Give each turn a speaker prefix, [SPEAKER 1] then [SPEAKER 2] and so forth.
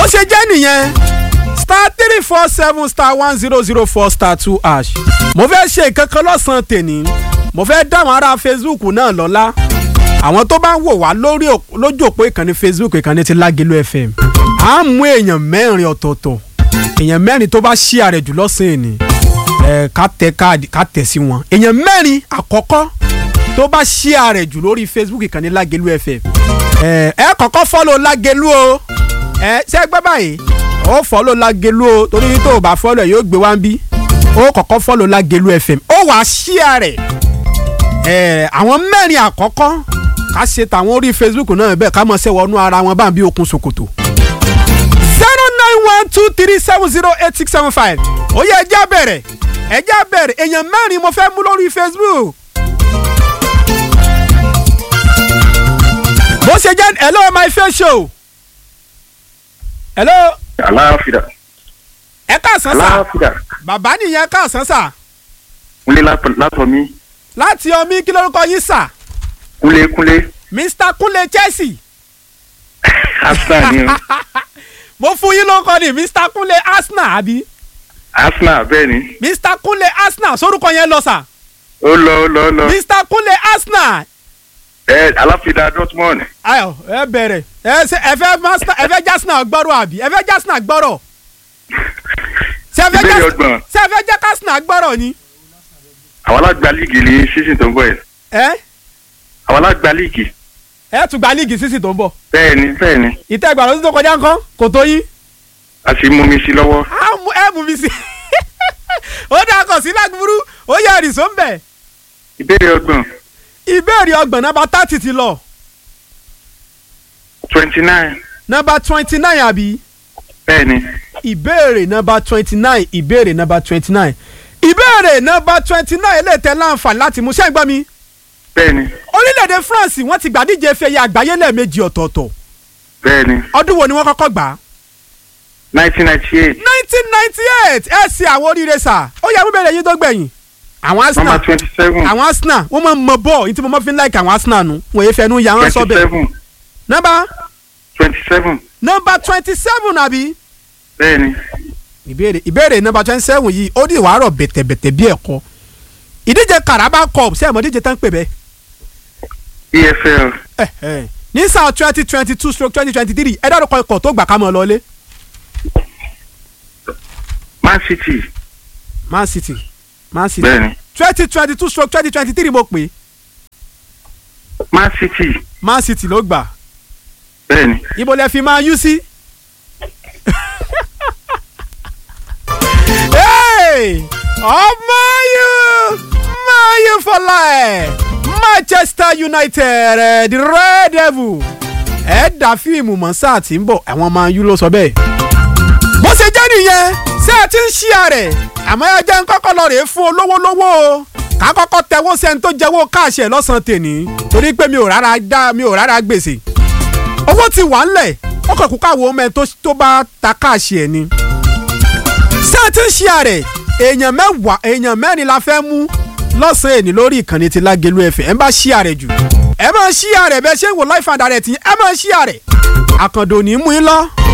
[SPEAKER 1] ṣe jẹ́ nìyẹn star three four seven star one zero zero four star two hash mo fẹ́ ṣe nǹkan kan lọ́sàn-án tèní mo fẹ́ dáwọn ará facebook náà lọ́lá àwọn tó bá ń wò wá lórí lójú òpó ìkànnì facebook ìkànnì ti lágẹ̀lú fm à ń mú èèyàn mẹ́rin ọ̀tọ̀ọ̀tọ̀ èèyàn mẹ́rin tó bá ṣí ààrẹ jù lọ́sàn-án ni ẹ̀ ká tẹ káàdì ká tẹ̀ sí wọn èèyàn mẹ́rin àkọ́kọ́ tó bá ṣí ààrẹ jù lórí facebook ìkànnì lágẹ̀lú fm ẹ̀ ẹ kọ́kọ́ fọ́lọ̀ lágẹ̀lú o ẹ ṣé gbọ́ báyìí ó fọ́lọ̀ lágẹ̀lú o torí tó o bá fọ́lọ̀ yóò gbé wá ń bí ó kọ́kọ́ fọ́lọ̀ lágẹ̀lú fm ó wàá ṣí ààrẹ ẹ̀ àwọn mẹ́rin àkọ́kọ́ ká ṣe tàwọn orí facebook náà bẹ́ẹ̀ ká mọ̀ ṣe wọnú ara wọn bá ń bí okun ṣòkòtò. zero nine one two three seven zero eight six seven five ó yẹ ẹjẹ́ bẹ̀rẹ̀ ẹjẹ́ bẹ̀rẹ̀ èèyàn mẹ́rin mo fẹ́ mú lórí facebook. bó ṣe jẹ́ hello my face show. hello.
[SPEAKER 2] aláfíà.
[SPEAKER 1] ẹ káàsán sà
[SPEAKER 2] aláfíà.
[SPEAKER 1] bàbá nìyẹn ẹ káàsán sà
[SPEAKER 2] kúnlé látọ̀ mi
[SPEAKER 1] láti ọmí kí lórúkọ yín sà
[SPEAKER 2] kúnlé kúnlé
[SPEAKER 1] mr kúnlé chelsea.
[SPEAKER 2] arsenal ni o
[SPEAKER 1] mo fún yín lórúkọ ní mr kúnlé arsenal àbí
[SPEAKER 2] arsenal bẹ́ẹ̀ ni
[SPEAKER 1] mr kúnlé arsenal sórúkọ yẹn lọ sà
[SPEAKER 2] ó lọ ó lọ ó lọ
[SPEAKER 1] mr kúnlé arsenal
[SPEAKER 2] ẹ aláfíà dortmund
[SPEAKER 1] ayọ ẹ bẹ̀rẹ̀ ẹ ṣe ẹ fẹ́ master ẹ fẹ́ jásínà gbọ́rọ̀ àbí ẹ fẹ́ jásínà gbọ́rọ̀ ṣe ẹ fẹ́
[SPEAKER 2] ìbéèrè
[SPEAKER 1] jásínà
[SPEAKER 2] ọgbọ̀n
[SPEAKER 1] ṣe ẹ fẹ́ jẹ́ kásínà gbọ́rọ̀ ni
[SPEAKER 2] àwọn alágbá líìgì ní season tó ń bọ̀ yìí
[SPEAKER 1] ẹ
[SPEAKER 2] àwọn alágbá líìgì
[SPEAKER 1] ẹ tún gba líìgì sísì tó ń bọ̀
[SPEAKER 2] bẹ́ẹ̀ ni bẹ́ẹ̀ ni
[SPEAKER 1] ìtẹ́ ìgbà lọ́dún tó kọjá nǹkan kò tó yín
[SPEAKER 2] a sì mú mi sí lọ́wọ́
[SPEAKER 1] á mú ẹ mú mi sí ó dà kọ̀ sí lágbúrú ó yẹ ẹ̀rìsó ń bẹ̀
[SPEAKER 2] ìbéèrè ọgbọ̀n
[SPEAKER 1] ìbéèrè ọgbọ̀n nọ́mbà thirty ti lọ
[SPEAKER 2] twenty nine
[SPEAKER 1] nọ́mbà twenty nine àbí
[SPEAKER 2] bẹ́ẹ̀ ni
[SPEAKER 1] ìbéèrè nọ́mbà twenty nine ìbéèrè nọ́mbà twenty nine ìbéèrè nọ́mbà twenty nine lè tẹ láǹfààní láti mú ṣẹ́ǹgbọ́n mi
[SPEAKER 2] bẹ́ẹ̀ ni
[SPEAKER 1] orílẹ̀-èdè France wọ́n ti gbàdíje fẹ̀yẹ àgbáyé lẹ́ẹ̀mejì ọ̀tọ̀ọ̀tọ̀
[SPEAKER 2] bẹ́ẹ̀ ni
[SPEAKER 1] ọdún wo ni wọ́n kọ́kọ́ gbà á
[SPEAKER 2] nineteen ninety eight
[SPEAKER 1] nineteen ninety eight ẹ ṣe àwọn oríire sà ó yẹ abúbẹ̀rẹ̀ yín tó gbẹ̀yìn àwọn
[SPEAKER 2] number
[SPEAKER 1] Arsenal
[SPEAKER 2] twenty seven
[SPEAKER 1] àwọn Arsenal wọ́n máa ń mọ bọ́ọ̀ ní tí mo máa fi ń láìka àwọn Arsenal nu wọ́n yé fẹnu ya wọ́n sọ
[SPEAKER 2] twenty
[SPEAKER 1] bẹ́ẹ̀
[SPEAKER 2] seven
[SPEAKER 1] nọ́mbà
[SPEAKER 2] twenty seven
[SPEAKER 1] nọ́mbà twenty seven àbí
[SPEAKER 2] bẹ́ẹ̀ ni
[SPEAKER 1] ìbéèrè ìbéèrè nọ́mbà twenty seven yìí ó di ìwárọ̀ bẹ̀tẹ̀bẹ̀tẹ̀ bí ẹ̀kọ́ ìdíje Carabao Cup ṣé ẹ̀ mọ̀ díje tán pè bẹ́ẹ̀
[SPEAKER 2] EFL
[SPEAKER 1] ẹ̀ ẹ̀ ní sáà twenty twenty two stroke twenty twenty three ẹ dárúkọ ikọ̀ tó gbà ká mọ́ ọ lọ́lé
[SPEAKER 2] Man City
[SPEAKER 1] Man City Man City
[SPEAKER 2] bẹ́ẹ̀ ni
[SPEAKER 1] twenty twenty two stroke twenty twenty three mo pè é
[SPEAKER 2] Man City
[SPEAKER 1] Man City ló gbà
[SPEAKER 2] bẹ́ẹ̀ ni
[SPEAKER 1] ibo lẹ fi máa yú sí. Hey! ọmọ yìí máa yí fọlá ẹ̀ Manchester United eh, the Red Devil ẹ̀ dá fíìmù mọ́ sáà tí ń bọ̀ àwọn máa yú ló sọ bẹ́ẹ̀. bó ṣe jẹ́ nìyẹn ṣé ẹ ti ń ṣí àrẹ̀ àmọ́ ẹ jẹ́ ń kọ́kọ́ lọ rèé fún olówó lówó o ká kọ́kọ́ tẹwọ́ sẹ́ni tó jẹ́wọ́ káàṣì ẹ̀ lọ́sàn-án tèní torí pé mi ò rárá dá mi ò rárá gbèsè owó ti wà ńlẹ̀ ó kàn kú káwọ́ ọmọ ẹ tó tó bá ta káàṣì ẹ̀ ni. ṣé ẹ ti ń ṣí àrẹ̀ èèyàn mẹ́wàá èèyàn mẹ́rin la fẹ́ mú lọ́sàn-án èní lórí ìkànnì ti Lágelú ẹ̀fẹ̀ ẹ bá ṣí àrẹ̀ jù ẹ máa ṣí àrẹ̀ bẹ́ẹ̀ ṣé ń wò life and direct yín ẹ máa ṣí àrẹ̀ àkàndò ní mú yín lọ